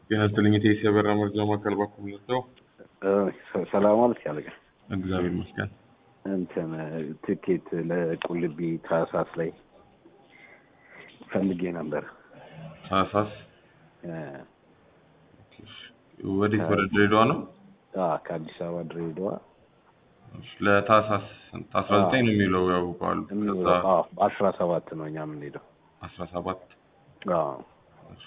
ጤና ይስጥልኝ የቴሲ አበራ መርጃ ማዕከል ባኩም ልርዳው? ሰላም አለች ያለቀ እግዚአብሔር ይመስገን። እንትን ትኬት ለቁልቢ ታህሳስ ላይ ፈልጌ ነበር። ታህሳስ እ፣ ወዴት? ወደ ድሬዳዋ ነው? አ ከአዲስ አበባ ድሬዳዋ እሺ፣ ለታህሳስ ስንት? አስራ ዘጠኝ ነው የሚለው ያውቀዋል። ከዛ የሚውለው አዎ፣ በአስራ ሰባት ነው እኛ የምንሄደው። አስራ ሰባት አዎ እሺ።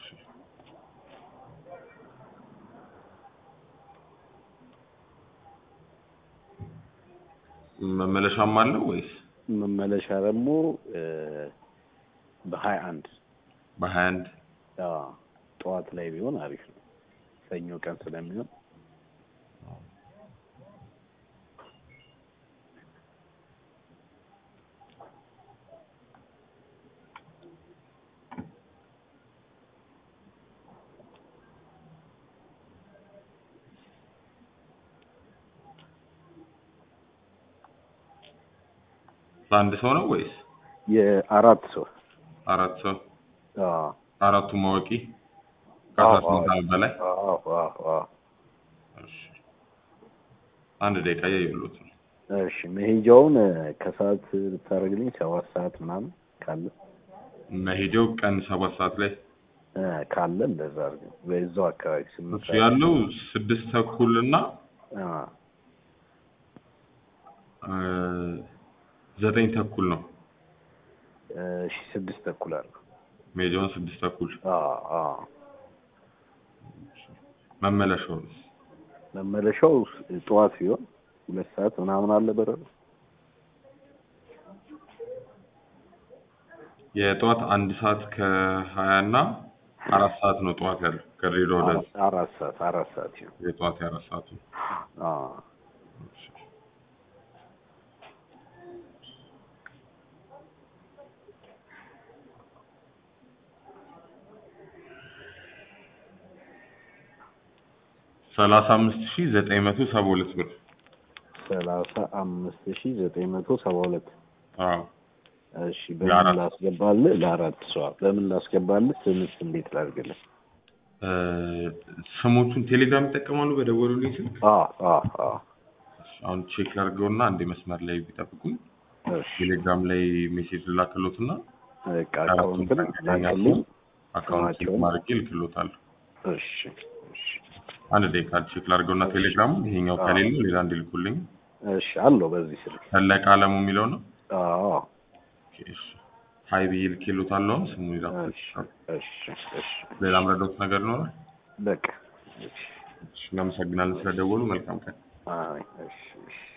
መመለሻም አለው ወይስ መመለሻ ደግሞ እ፣ በሀያ አንድ በሀያ አንድ አዎ፣ ጠዋት ላይ ቢሆን አሪፍ ነው። ሰኞ ቀን ስለሚሆን ለአንድ ሰው ነው ወይስ የአራት ሰው አራት ሰው? አዎ አራቱ ማወቂ ከአስራ ስምንት ዓመት በላይ አዎ አዎ አዎ እሺ። አንድ ደቂቃ እያየሁሎት ነው። እሺ መሄጃውን እ፣ ከሰዓት ብታደርግልኝ ሰባት ሰዓት ምናምን ካለ መሄጃው ቀን ሰባት ሰዓት ላይ እ፣ ካለ እንደዛ አድርገን በዛው አካባቢ ስምንት እሱ ያለው ስድስት ተኩል እና አ፣ እ፣ ዘጠኝ ተኩል ነው። እሺ ስድስት ተኩል አለ። መሄጃውን ስድስት ተኩል አ አ መመለሻው መመለሻው ጠዋት ሲሆን ሁለት ሰዓት ምናምን አለ በረዶ የጠዋት አንድ ሰዓት ከሀያ እና አራት ሰዓት ነው ጠዋት ያለው ከድሬዳዋ ወደ አራት አራት ሰዓት አራት ሰዓት ሲሆን የጠዋት የአራት ሰዓቱ አ ሰላሳ አምስት ሺ ዘጠኝ መቶ ሰባ ሁለት ብር ሰላሳ አምስት ሺ ዘጠኝ መቶ ሰባ ሁለት አዎ እሺ በምን ለአራት ላስገባልህ? ለአራት ሰው በምን ላስገባልህ? ስምስ እንዴት ላድርግልህ? እ፣ ስሞቹን ቴሌግራም ይጠቀማሉ በደወሉልኝ ስልክ አ አ አ አሁን ቼክ ላድርገውና አንድ መስመር ላይ ቢጠብቁኝ እሺ ቴሌግራም ላይ ሜሴጅ ልላክሎትና በቃ አካውንትን ላክልኝ። አካውንት ቼክ ስማቸውን? ማድረጌ ልክሎታለሁ። እሺ እሺ አንድ ደቂቃ ቼክ ላድርገውና ቴሌግራሙ ይሄኛው ከሌለ ሌላ እንዲልኩልኝ እሺ አለው በዚህ ስልክ ፈለቀ አለሙ የሚለው ነው። አዎ ኦኬ፣ እሺ። ሀይ ብዬ ልኬሎታለሁ። አሁን ስሙ እሺ ይላኩ። እሺ እሺ ሌላ ምረዳውት ነገር ይኖራል? በቃ እሺ እሺ፣ እናመሰግናለን ስለደወሉ። መልካም ቀን። አይ እሺ እሺ